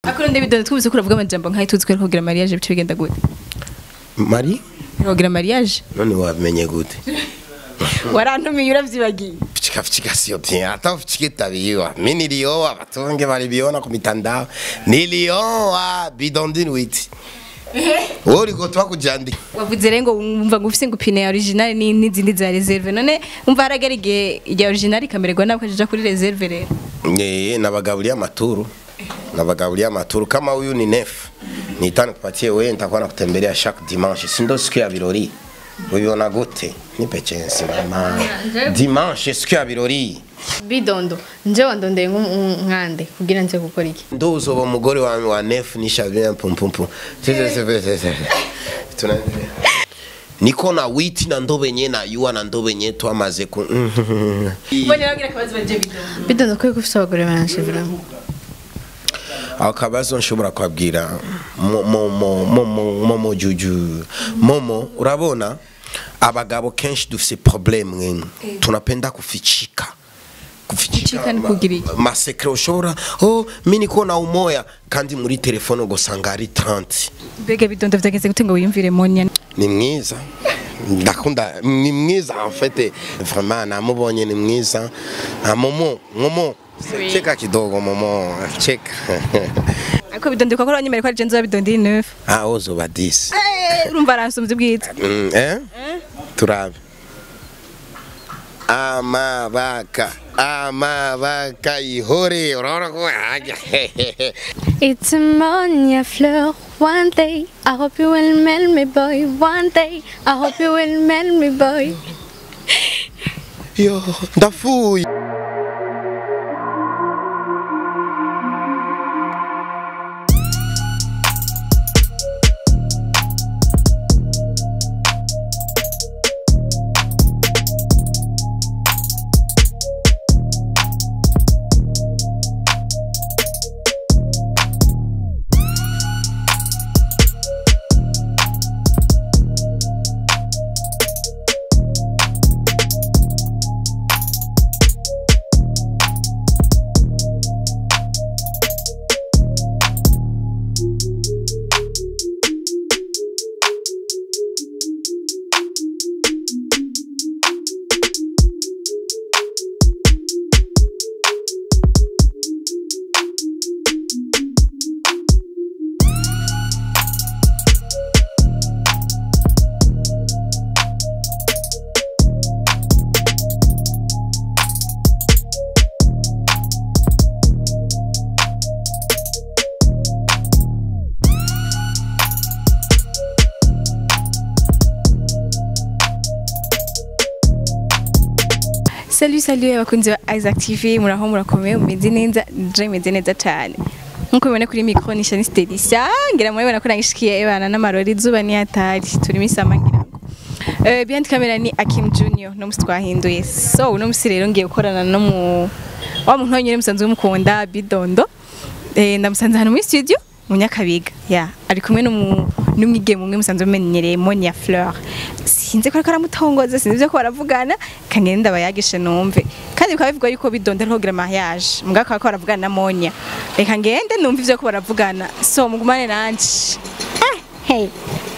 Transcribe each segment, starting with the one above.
akora ndabidondo twumvise ko uravuga amajambo nkayo tuzi ko ari kugira mariage bice bigenda gute mari kugira mariage none wamenye gute warantumiye uravyibagiye Fichika fichika sio tena hata ufichike tabiwa mimi nilioa watu wengi waliviona kwa mitandao nilioa bidondini witi wewe ulikotoa kujandika wavuze rero ngo wumva ngo ufise ngo pine ya original ni n'izindi za reserve none umva haragera igihe irya original ikamererwa nawe ukaja kuri reserve rero Eh, nabagabulia maturu nabagabulia maturu kama huyu ni nef nitani kupatie wewe nitakuwa nakutembelea chaque dimanche si ndo siku ya birori ubiona gute nipe chance mama dimanche siku ya birori bidondo nje wandondeye nk'umwande kugira nze gukora iki ndo uzoba umugore wa, wa nef nishavia pumpumpu tunaendelea niko na witi na ndo benye na yuwa na ndo benye twamaze ku mbonye bagira akabazo baje bidondo bidondo ko ufite abagore benshi vraiment ako kabazo nshobora kubabwira Mo- mo- mo- momo momo juju momo urabona abagabo kenshi dufise probleme mwemwe tunapenda kufichika Kufichika ni kugira iki? masekre ushobora oh mi niko na umoya kandi muri telefone ugasanga ari 30 mbega bidondo vyageze gute ngo wiyumvire monya ni mwiza ndakunda ni mwiza en fait vraiment namubonye ni mwiza Ah, momo momo cheka kidogo momo cheka ariko bidondo kwa ko wanyemere ko ari jenzo bidondo ni neuf ah ozoba 10 eh urumva aransumvye ubwiza Mm, eh? turabe amabaka amabaka ihore urabona ko hajya It's a monia fleur. One day, I hope you will melt me, boy. One day, I hope you will melt me, boy. yo ndafuye Salut salut abakunzi ba Isaac TV muraho murakomeye mumeze neza je meze neza cyane nkuko mubona kuri micro ni Shani Stedisha ngira murabona ko nangishikiye ebana n'amarori izuba ni hatari turi misama ngira ngo eh behind camera ni Akim Junior no musi twahinduye so uno musi rero ngiye gukorana no mu wa muntu wenyine musanzwe mukunda Bidondo eh ndamusanze hano muri studio mu Nyakabiga ya ari kumwe n'umu n'umwigeme umwe musanzwe mumenyereye Monia Fleur sinzi ko ariko aramutongoza sinzi ivyo ko baravugana kangenda bayagishe numve kandi bikaba bivugwa yuko Bidondo ariho gira mariage mbwa ko baravugana na Monia reka ngende numve ivyo ko baravugana so mugumane nanje ah hey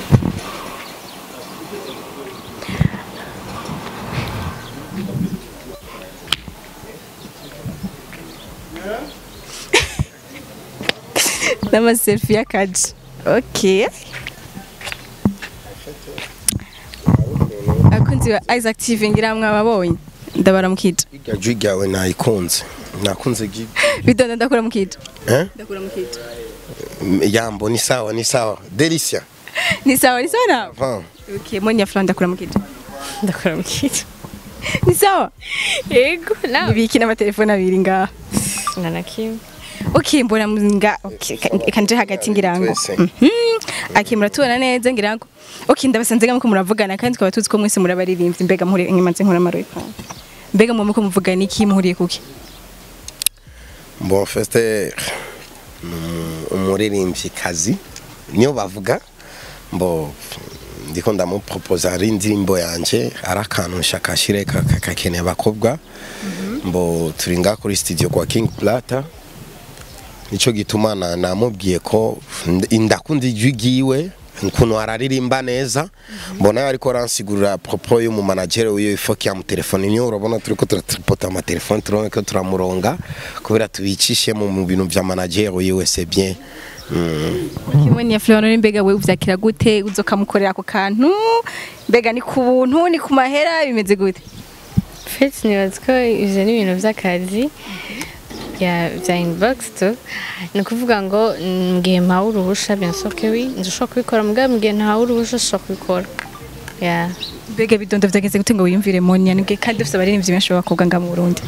n'amaselfie y'akaji okay abakunzi ba Isaac TV ngira mwababonye ndabaramukije irya jwi ryawe nayikunze nakunze gi bidondo ndakura mukije eh ndakura mukije yambo ni sawa ni sawa delicia ni sawa ni sawa nawe Van. okay monya flan ndakura mukije ndakora mukije ni sawa yego nawe nibiki n'amatelefone abiri ngaha nana kimwe okay mbona nga okay ka- kanje hagati ngira ngo Twese. Mhm. okay muratubona neza ngira ngo okay ndabasanze ngamwe ko muravugana kandi twaba tuzi ko mwese murabaririmbyi mbega muhuriye inyuma nze nkora amarori mbega mu ko muvugana iki muhuriye kuki bon feste umuririmbyi kazi niyo bavuga mbo ndiko ndamuproposa ari indirimbo yanje ari akantu nshaka ashire ka- ka- kakeneye abakobwa mbo turi nga kuri studio kwa king plata nico gituma na- namubwiye ko nd- ndakunda ijwi ryiwe ukuntu araririmba neza mbona ariko aransigurira propos y'umu manager wiwe ifo yamutelefone niyo urabona turiko turatripota amatelefone turabona ko turamuronga kubera tubicishe mu mu bintu vya manager wiwe c'est bien Mm. kimwe ni ya Florent mbega we uvyakira gute uzokamukorera ako kantu mbega ni ku buntu ni ku mahera bimeze gute Fete nibaza ko ivyo ni ibintu vy'akazi ya vya inbox tu ni ukuvuga ngo mm, mu gihe mpawe uruhusha bien sûr que oui nzoshobora kubikora mugabo mu gihe ntawe uruhusha nshobora kubikora ya mbega bidondo vyageze gute ngo wiyumvire Monia nibwe kandi ufite abaririmbyi benshi b'abakobwa nga mu Burundi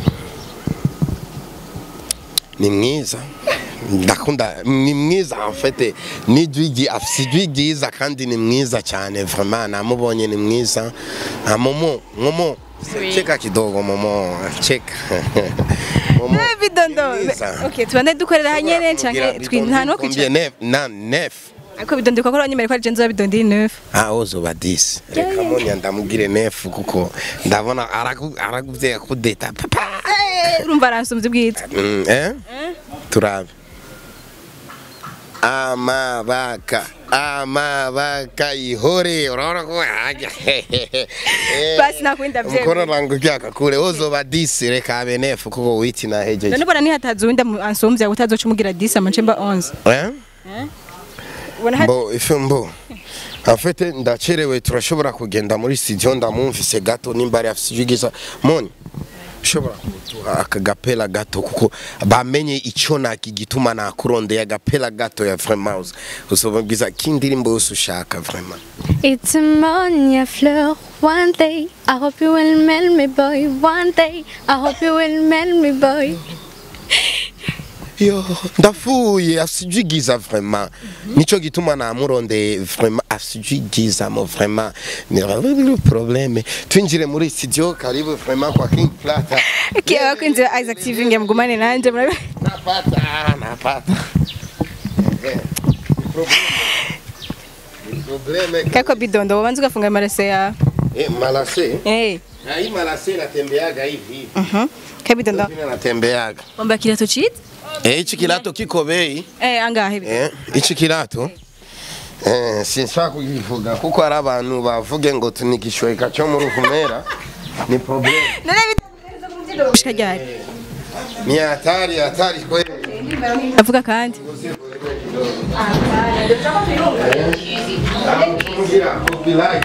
ni mwiza ndakunda ni mwiza en fait ni jwigi afise ijwi ryiza kandi ni mwiza cyane vraiment namubonye ni mwiza Ah, momo momo Oui. cheka kidogo momo cheka momo Eh, bidondo ni mwiza. okay tubande dukorera hanyene Kugira canke bidondo twi nta no combien? kwicara Neuf, na nef ariko bidondo kwa ko nyemere ko ari jenzo bidondo iri neuf ah ozoba 10 reka monya ndamubwire nef kuko ndabona aragu- araguvye kudeta papa Eh, urumva aransumvye ubwiza Mm, eh? turabe amabaka amabaka ihore urabona ko hajya Basi nakwenda vyemwe. mkono langu kyaka kule uzoba disi reka abe nefu kuko witi na hejeje none bona nihataza uwundi amu- ansumvya utazoca umugira 10 amacemba 11 eh ubona hari mbo ife mbo afete ndacerewe turashobora kugenda muri studio ndamumvise gato nimba ari afise ijwi ryiza moni ushobora kuduha akagapela gato kuko bamenye ico nakigituma nakurondeye agapela gato ya vraiment usobabwiza kindirimbo yose ushaka vraiment It's a Monia Fleur. One day, I hope you will melt me, boy. One day, I hope you will melt me, boy. yo ndafuye afise ijwi ryiza vraiment nico gituma namurondeye vraiment afise ijwi ryiza mo vraiment ni probleme twinjire muri studio karibu vraiment kwa King Plata Okay, abakunzi ba Isaac TV ngiye mugumane nanje murabe napata napata Eh, ni probleme. Ni probleme kako bidondo wabanza ugafunga amarase yawe eh malase eh na hii malase natembeaga hivi mhm kabidondo Mimi natembeaga wamba kirato cheat eh hichi kilato kiko bei eh angahe bidondo Eh, iki kirato eh sinshaka kugivuga kuko hari abantu bavuge ngo tunikishweka cyo mu ruvumera ni problem none bidondo gushika ryari ni hatari hatari kweli avuga kandi Kugira copyright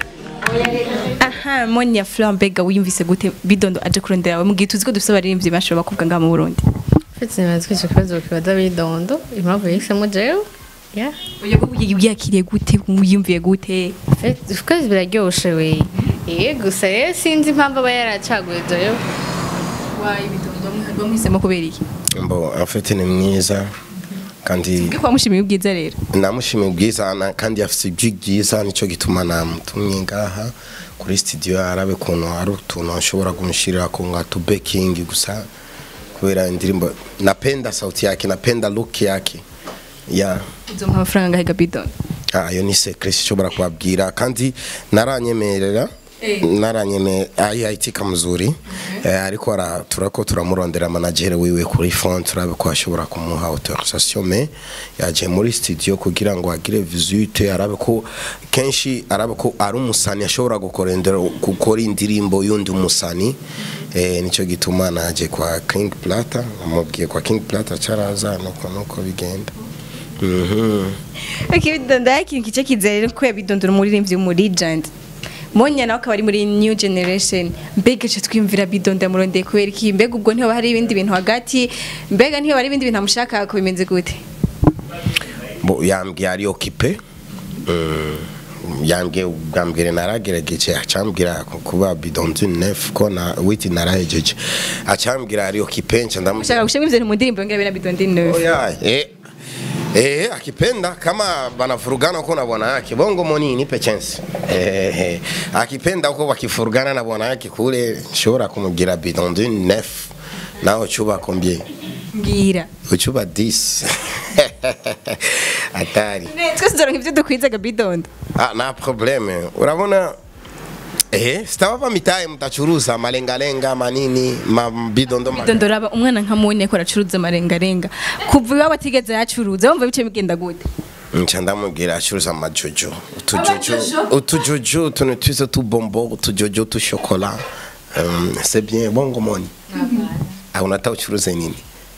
aha Monia Fleur mbega wiyumvise gute bidondo aje kurondera we mugihe tuzi ko dufite abaririmbyi benshi b'abakobwa nga mu Burundi Fete nibaza ko ico kibazo kibaza bidondo impamvu yahisemo jewe ya uyo bwo yiyakiriye gute wiyumviye gute Fete of course biraryoshe we eh gusa rero sinzi impamvu aba yaracaguye jewe wayi bidondo bamwisemo kubera iki mbo en fait ni mwiza kandi bwo kwamushimiye ubwiza rero namushimiye ubwiza na- kandi afite ijwi ryiza nicyo gituma namutumye ngaha kuri studio arabe kuntu hari utuntu ashobora kumushyirira ku nga tu beking gusa kubera indirimbo napenda sauti yake napenda look yake ya uzompa amafaranga ngahe ga bidondo Ah, ayo ni secret ishobora kubabwira kandi naranyemerera naranyeme ayitika mzuri eh, ariko ara turako turamurondera manager wiwe kuri phone turabe ko ashobora kumuha autorisation me yaje muri studio kugira ngo agire visite arabe ko kenshi arabe ko ari umusani ashobora gukorendera gukora indirimbo yundi umusani eh, nico gituma naje kwa King Plata namubwiye kwa King Plata caraza nuko nuko bigenda mhm Okay, bidondo ikintu kice kizere ko yabidondora umuririmbyi mu legend Monya nawe akaba ari muri new generation mbega cyo twimvira bidondo yamurondeye kubera iki mbega ubwo ntiho hari ibindi bintu hagati mbega ntiho hari ibindi bintu amushaka ko bimeze gute bo yambwiye ari okipe yambwiye ubwa mbere naragerageje acambwira kuba bidonzi nef ko na witi narahejeje acambwira ari okipe nca ndamu ushaka gushima ivyo mu ndirimbo ngira bina bidondo neuf Oya, eh Eh, akipenda kama banafurugana uko na bwana yake bongo moni nipe chance eh, eh, akipenda uko wakifurugana na bwana yake kule shobora kumubwira bidon de neuf nawe chuba combien mbwira uchuba 10 atari twese tuzoronka ivyo dukwizaga bidondo Ah, nta probleme urabona Eh, sitawapa mitaye mtachuruza malengalenga manini mabidondo ma- bidondora umwana nkamubonye ko aracuruza amarengarenga kuva iwabo atigeze yacuruza wumva bice bigenda gute nca ndamubwira acuruza amajojo utujojo utujojo utuntu twiza tubombo utujojo tushokola um, c'est bien bongo moni Ah, unataka uchuruze nini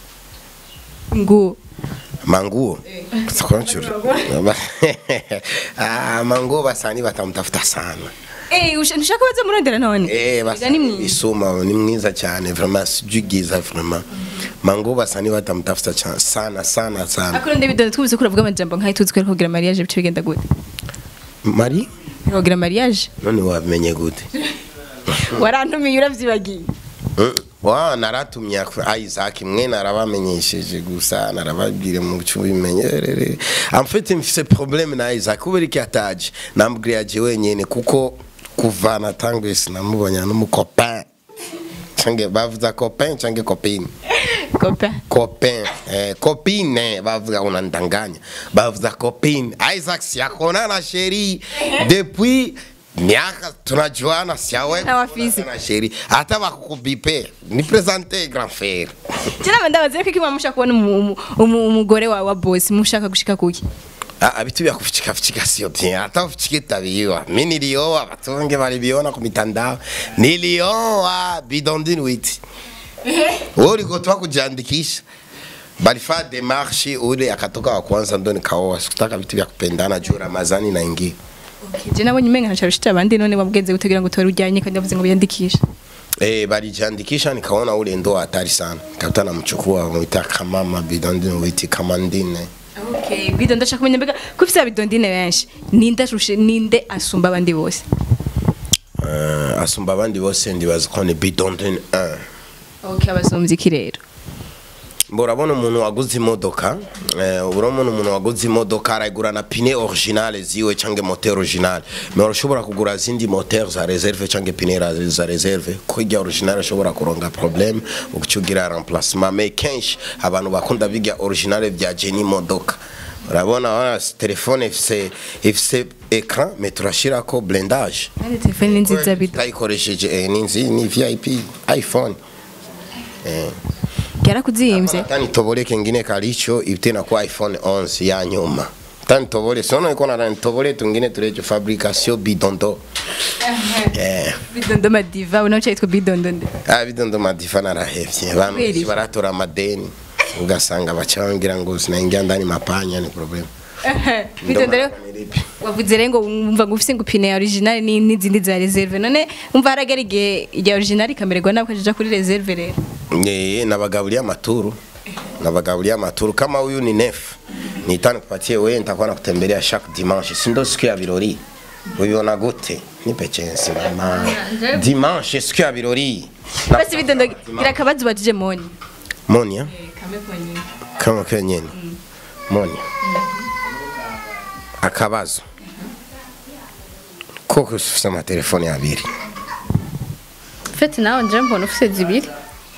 nguo manguo Sikuwa nachuru- Ah, manguo basani batamutafuta sana Eh, usha- ntushaka baze murondera none Eh, basa- Ega ni mwiza isuma ni mwiza cyane vraiment sijui giza vraiment manguo basani batamutafuta cyane sana sana sana akurinde bidondo twubuze ko uravuga amajambo nkayo tuzi ko ariko kugira mariage bice bigenda gute mari kugira mariage none wabimenye gute warantumiye uravyibagiye Mm. wa naratumye ku- Isaac mwe narabamenyesheje gusa narababwire mu cyubimenyerere en fait mfise problème na Isaac kubera iki ataje nambwira je wenyene kuko kuva natanguye sinamubonye n'umucopain change bavuza copain change copine copain copain eh, copine bavuga unandanganya bavuza copine Isaac siakona na sheri depuis miaka tunajuana siawe Na wafisi. na sheri hata bakukubipe ni presente grand frère Jana ndabaze ko kimwe mushaka kubona umu- umu- umu- umugore wawe wa boss mushaka gushika kuki Ah, vitu vya kufichika fichika sio bien hata ufichike tabiwa mi nilioa watu wengi waliviona kwa mitandao nilioa bidondini witi wewe ulikotoa kujiandikisha balifaa demarche ule akatoka wa kwanza ndo nikaoa sikutaka vitu vya kupendana juu ramazani naingia je nabonye umenga ntacarushita abandi none wabwenze gutegira ngo tora ujyanye kandi yavuze ngo biyandikishe Eh, balijiandikisha nikaona ule ndo hatari sana kakuta namchukua mwita kamama bidondini witi kamandine okay bidondo ndashaka kumenya mbega ko ufite abidondine benshi ninde arushe ninde asumba abandi bose uh, asumba abandi bose ndibaza ko ni bidondini 1 okay abasumvye iki rero mbo urabona umuntu waguze imodoka eh, urabona umuntu waguze imodoka arayigura na pine originale ziwe cyangwa moteur originale mais urashobora kugura zindi moteur za reserve cyangwa pine ra- za reserve ko ijya originale ashobora kuronga problème ukicugira remplacement mais kenshi abantu bakunda bijya originale bya jeni imodoka urabona wana telefone ifise ifise écran mais turashirako blindage kandi telefone ni nziza bido tayikoresheje eh, ni nzi ni VIP iPhone yarakuzimvye tani tobole kengine kalicho tena kwa iphone 11 ya nyuma tani tobole sono iko na tobole tungine turejo fabrication bidondo eh bidondo madiva unacho yitwa bidondo nde ah bidondo madifa narahevye abantu Kweli? benshi baratora amadeni ugasanga bacangira ngo sinaingia ndani mapanya ni problem bidondo rero wavuze rero ngo wumva ngo ufise ngo pine ya original ni n'izindi za reserve none umva haragera igihe irya original ikamererwa nawe ukaja kuri reserve rero Eh, nabagabulia maturu nabagabulia maturu kama huyu ni nef nitani kupatie wewe nitakuwa nakutembelea chaque dimanche si ndo siku ya birori ubiona gute nipe chance mama dimanche siku ya birori basi bidondo gira akabazo bajije moni monia kama kwa nyeni monia akabazo koko ufise amatelefone abiri fete nawe nje mbona ufite zibiri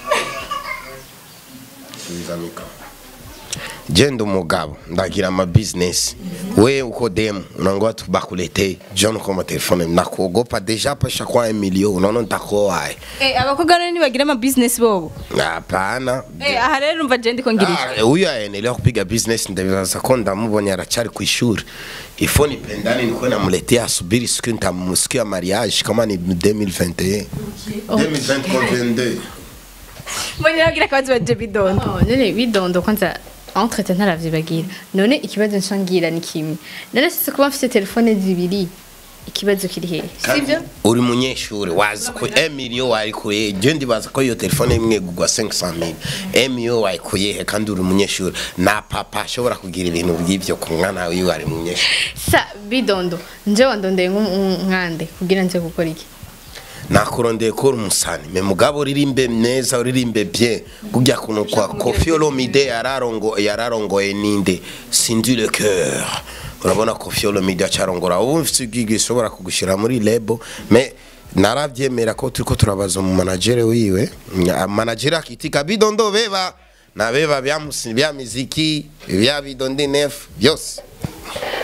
je ndi umugabo ndagira ama business we uko demu unangoa tu bakuletee john kwa matelefone nakuogopa deja pesha kwa emilio unaona nitakoae eh abakobwa none nibagira ama business bobo hapana eh aha rero umva je ndiko ngira iki? Ah, huyu aendelea kupiga business ndaviza ko ndamubonye arachari ku ishuri ifo nipendane nikuwe namuletea asubiri siku nitamusiku ya mariage kama ni 2021 2022 moni nagira akabazo bajije bidondo Oh, none bidondo kwanza entretien ntaravyibagira none ikibazo nshangira ni kimwe none sise kuba mfite telefone zibiri ikibazo kiri hehe sivyo uri munyeshuri wazi ko emilio wayikuye je ndibaza ko iyo telefone imwe igurwa 500000 emilio wayikuye kandi uri munyeshuri na papa ashobora kugira ibintu by'ivyo ku mwana wiwe ari munyeshuri sa bidondo nje wandondeye nk'umwande kugira nze gukora iki nakurondeye ko uri umusani me mugabo uririmbe neza uririmbe bien kujya kuntu kwa Koffi Olomide yararongo yararongoye ninde Cindy le cœur urabona Koffi Olomide acarongora ubu mfite ubwigi ishobora kugushira muri lebo me naravyemera ko turiko turabaza mu manager wiwe Nya- manager akitika bidondo beba na beba bya musi bya miziki bya bidondi nef byose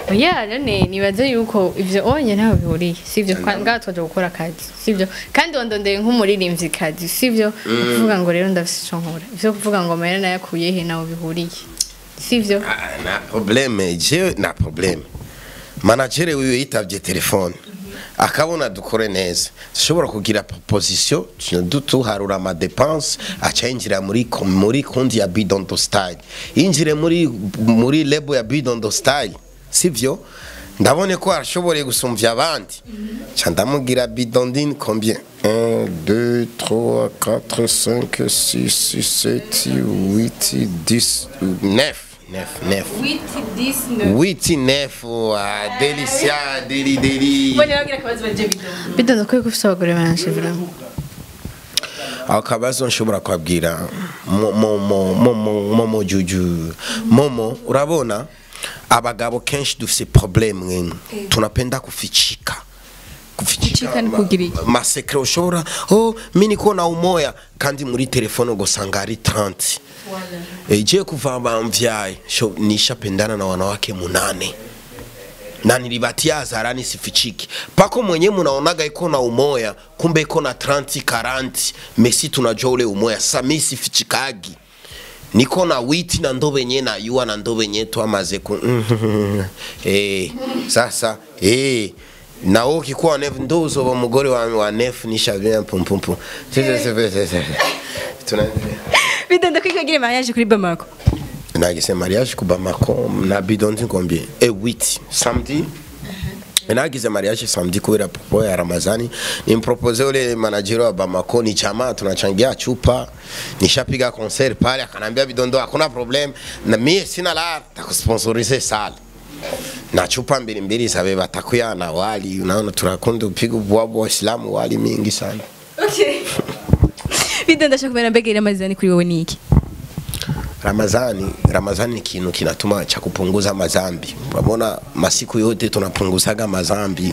oya none nibaze yuko ivyo onye ntaho bihuriye sivyo Kwa- ngaho twaje gukora akazi sivyo kandi wandondeye nk'umuririmbyi kazi sivyo kuvuga ngo rero ndafise ico nkora ivyo kuvuga ngo amahera nayakuye he naho bihuriye sivyo Ah, na probleme je na probleme managere wiwe yitavye telefone akabona dukore neza dushobora kugira proposition dutuharura amadepense aca yinjira muri kom- muri kundi ya bidondo style yinjire muri muri lebo ya bidondo style sivyo ndabone ko arashoboye gusumvya abandi ca ndamubwira bidondine combien 1 2 3 4 5 6 7 8 10 9 9 9 Witi nefu, ah, delicia, deli deli. bidondo ko yuko ufise abagore benshi vraiment Ako kabazo nshobora kwabwira mo- mo- mo- momo momo juju momo urabona abagabo kenshi dufise problème mwene tunapenda kufichika Kufichika ni kugira iki? masekre ushobora oh mimi niko na umoya kandi muri telefone ugosanga ari 30 Eh, je kuva bamvyaye sho nishapendana na wanawake munane na nilibatia hadharani sifichiki pako mwenye munaonaga iko na umoya kumbe iko na 30 40 mesi tunajua ule umoya sami sifichikagi niko na witi na ndo benye na yua na ndo benye twamaze ku eh sasa eh na wewe ukikuwa nef ndo uzoba mugore wa, wa nef nishavia pumpumpu tunaendelea bidondo ko ikagira mariage kuri Bamako nagise mariage ku Bamako na bidondi combien et 8 samedi nagize mariage samedi kubera popo ya Ramazani nimpropose ule manager wa Bamako ni chama tunachangia chupa nishapiga concert pale akanambia bidondo hakuna problem na mie sina la takusponsorize sale na chupa mbili mbili sabe batakuya na wali unaona tunakunde upiga ubwabo waislamu wali mingi sana okay bidondo ashaka kumenya mbega iramazani kuri wowe ni iki Ramazani, Ramazani ni kintu kinatuma cha kupunguza mazambi. Unaona masiku yote tunapunguzaga mazambi.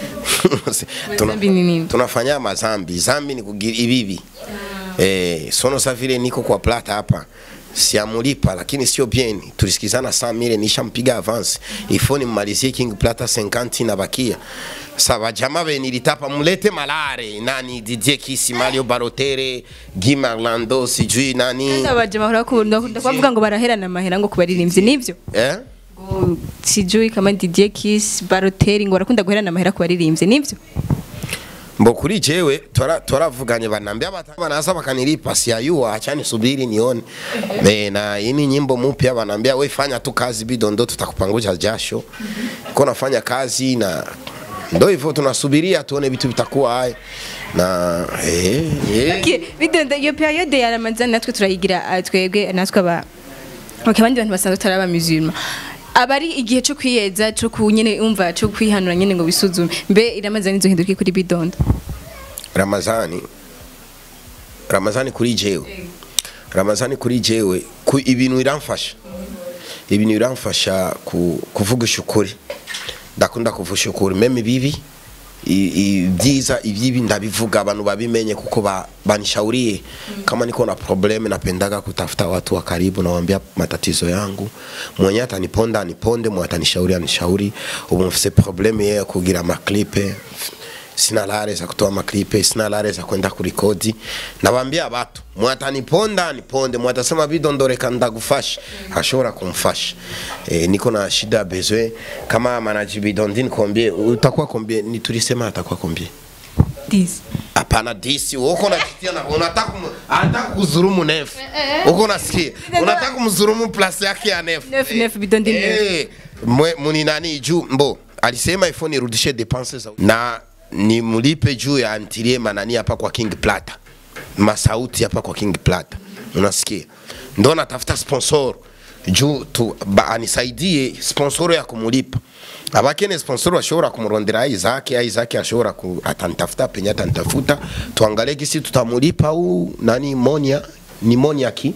Mazambi ni nini? Tunafanya mazambi. Zambi ni kugira ibibi. Eh, sono safire niko kwa plata hapa. Siamulipa lakini sio bien. Tulisikizana saa mile nishampiga avance. Ifoni mmalizie King Plata 50 na bakia. Saba jamaa be nilitapa mulete malare nani Didier Kisi Mario Barotere Guy Orlando sijui nani abaje bahora bakunda kuvuga ngo baraherana amahera ngo kubaririmbyi nivyo eh ngo sijui kama Didier Kiss Baroteri ngo barakunda guherana amahera ku baririmbyi nivyo mbo kuri jewe tora toravuganye banambia batama naza bakanilipa siayua achani subiri nione me na ini nyimbo mpya banambia we fanya tu kazi bidondo tutakupanguza jasho ko nafanya kazi na ndo hivyo tunasubiria tuone vitu vitakuwa haya na eh, eh. Okay, bidondo iyo periode ya Ramazan natwe turayigira ah, twebwe natwe aba Okay, abandi bantu basanzwe taraba musulman abari igihe cyo kwiyeza cyo kunyene umva cyo kwihanura nyene ngo bisuzume mbe iramazani izohinduka kuri bidondo Ramazani Ramazani kuri jewe Ramazani kuri jewe ku ibintu iramfasha ibintu iramfasha ku, kuvugisha ukuri ndakunda kuvugisha ukuri meme bibi ibyiza ibyibi ndabivuga abantu babimenye kuko ba, banishauriye kama niko na probleme napendaga kutafuta watu wa karibu nawambia matatizo yangu mwenye ataniponda aniponde mwenye atanishauri anishauri ubu mfise probleme ya kugira maklipe sina lare za kutoa maklipe sina lare za kwenda kurikodi nabambia batu mwataniponda niponde mwatasema bidondoreka ndagufasha ashobora kumfasha e, niko na shida bezwe kama manaji bidondini kombie utakuwa kombie ni tulisema atakuwa kombie this hapana disi uko najitia na unataka kum- anataka kuzurumu nefu uko nasikia unataka kumzurumu plus yake ya nefu Nefu, nefu, bidondi nefu. eh mwe muni nani juu mbo alisema ifo nirudishe depenses za- na ni mlipe juu ya antilie manani hapa kwa King Plata masauti hapa kwa King Plata unasikia ndo natafuta sponsor juu tu ba, anisaidie sponsor ya kumulipa abakene sponsor washobora kumurondera Isaac Isaac ashobora ku atanitafuta penye atanitafuta tuangalie gisi tutamulipa huu nani Monia ni Monia ki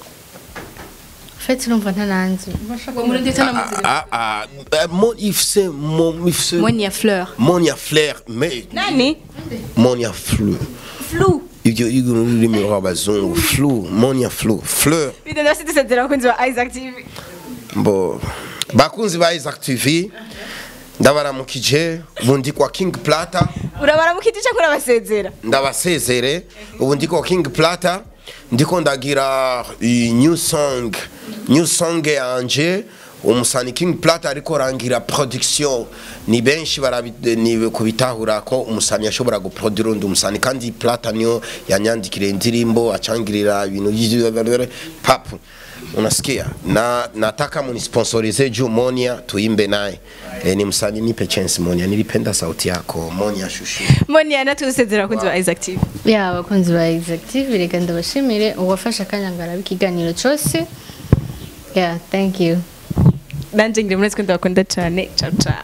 fete urumva ntananzi murundi tana ah, ah, ah, mon ifse mon ifse Monia Fleur Monia Flair mais nani Monia Fleur Flou ibyo ibyo ururimi rw'abazungu flu Monia Fleur Fleur bidondo bafite isezerano abakunzi ba Isaac TV mbo bakunzi ba Isaac TV ndabaramukije ubu ndi kwa King Plata urabaramukije cyangwa urabasezera ndabasezere ubu ndi kwa King Plata ndiko ndagira i new song new song yanje umusani King Plata ariko rangira production ni benshi barabi- ni kubitahura ko umusani yashobora guproduire undi umusani kandi Plata niyo yanyandikira indirimbo acangirira ibintu by'ibintu papu unasikia na nataka munisponsorize juu Monia tuimbe naye e, ni msanii nipe chance Monia nilipenda sauti yako Monia shushu Monia natuzesezera abakunzi ba Isaac TV ya abakunzi ba Exactive reka ndabashimire uwafashe akanya ngo arabe ikiganiro cyose yeah thank you nanje ngire muri twende bakunda cyane ciao ciao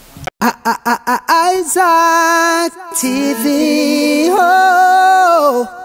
Isaac TV. Oh.